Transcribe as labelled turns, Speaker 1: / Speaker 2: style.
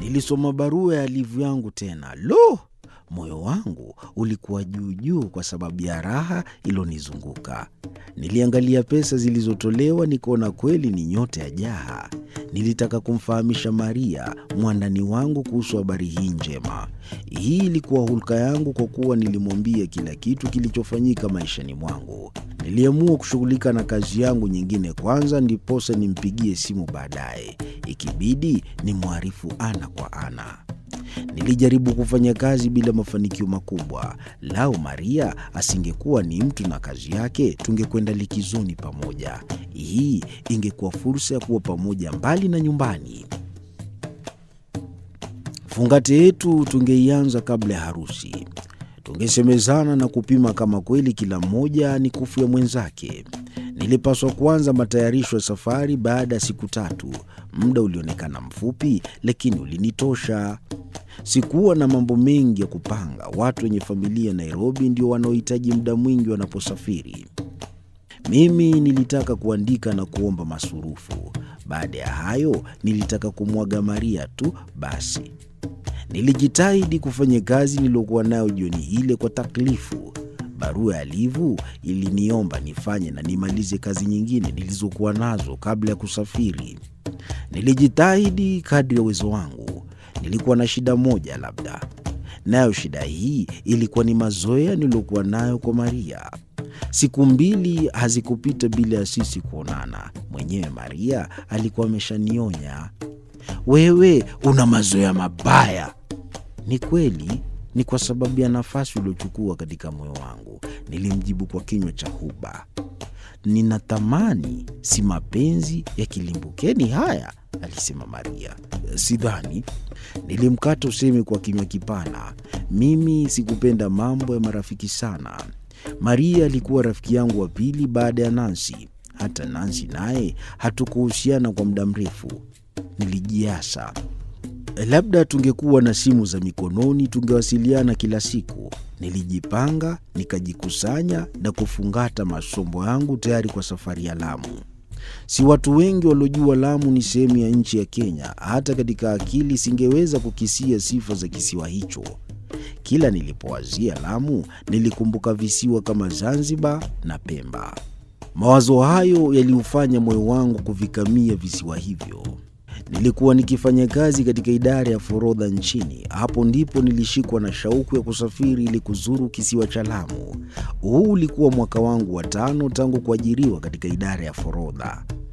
Speaker 1: Nilisoma barua ya Livu yangu tena. Lo! Moyo wangu ulikuwa juu juu kwa sababu ya raha ilonizunguka. Niliangalia pesa zilizotolewa, nikaona kweli ni nyota ya jaha. Nilitaka kumfahamisha Maria, mwandani wangu, kuhusu habari hii njema. Hii ilikuwa hulka yangu, kwa kuwa nilimwambia kila kitu kilichofanyika maishani mwangu. Niliamua kushughulika na kazi yangu nyingine kwanza, ndiposa nimpigie simu baadaye, ikibidi nimwarifu ana kwa ana. Nilijaribu kufanya kazi bila mafanikio makubwa. Lau Maria asingekuwa ni mtu na kazi yake, tungekwenda likizoni pamoja. Hii ingekuwa fursa ya kuwa pamoja mbali na nyumbani. Fungate yetu tungeianza kabla ya harusi. Tungesemezana na kupima kama kweli kila mmoja ni kufu ya mwenzake. Nilipaswa kuanza matayarisho ya safari baada ya siku tatu. Muda ulionekana mfupi, lakini ulinitosha. Sikuwa na mambo mengi ya kupanga. Watu wenye familia Nairobi ndio wanaohitaji muda mwingi wanaposafiri. Mimi nilitaka kuandika na kuomba masurufu. Baada ya hayo, nilitaka kumwaga Maria tu basi. Nilijitahidi kufanya kazi niliyokuwa nayo jioni ile kwa taklifu. Barua ya Livu iliniomba nifanye na nimalize kazi nyingine nilizokuwa nazo kabla ya kusafiri. Nilijitahidi kadri ya uwezo wangu. Nilikuwa na shida moja labda, nayo shida hii ilikuwa ni mazoea niliyokuwa nayo kwa Maria. Siku mbili hazikupita bila ya sisi kuonana. Mwenyewe Maria alikuwa ameshanionya, wewe una mazoea mabaya. Ni kweli, ni kwa sababu ya nafasi uliochukua katika moyo wangu, nilimjibu kwa kinywa cha huba. Ninatamani si mapenzi ya kilimbukeni haya, alisema Maria. Sidhani. Nilimkata usemi kwa kinywa kipana. Mimi sikupenda mambo ya marafiki sana. Maria alikuwa rafiki yangu wa pili baada ya Nansi. Hata Nansi naye hatukuhusiana kwa muda mrefu. Nilijiasa, labda tungekuwa na simu za mikononi tungewasiliana kila siku. Nilijipanga, nikajikusanya na kufungata masombo yangu tayari kwa safari ya Lamu. Si watu wengi waliojua Lamu ni sehemu ya nchi ya Kenya. Hata katika akili singeweza kukisia sifa za kisiwa hicho. Kila nilipowazia Lamu nilikumbuka visiwa kama Zanzibar na Pemba. Mawazo hayo yaliufanya moyo wangu kuvikamia visiwa hivyo. Nilikuwa nikifanya kazi katika idara ya forodha nchini. Hapo ndipo nilishikwa na shauku ya kusafiri ili kuzuru kisiwa cha Lamu. Huu ulikuwa mwaka wangu wa tano tangu kuajiriwa katika idara ya forodha.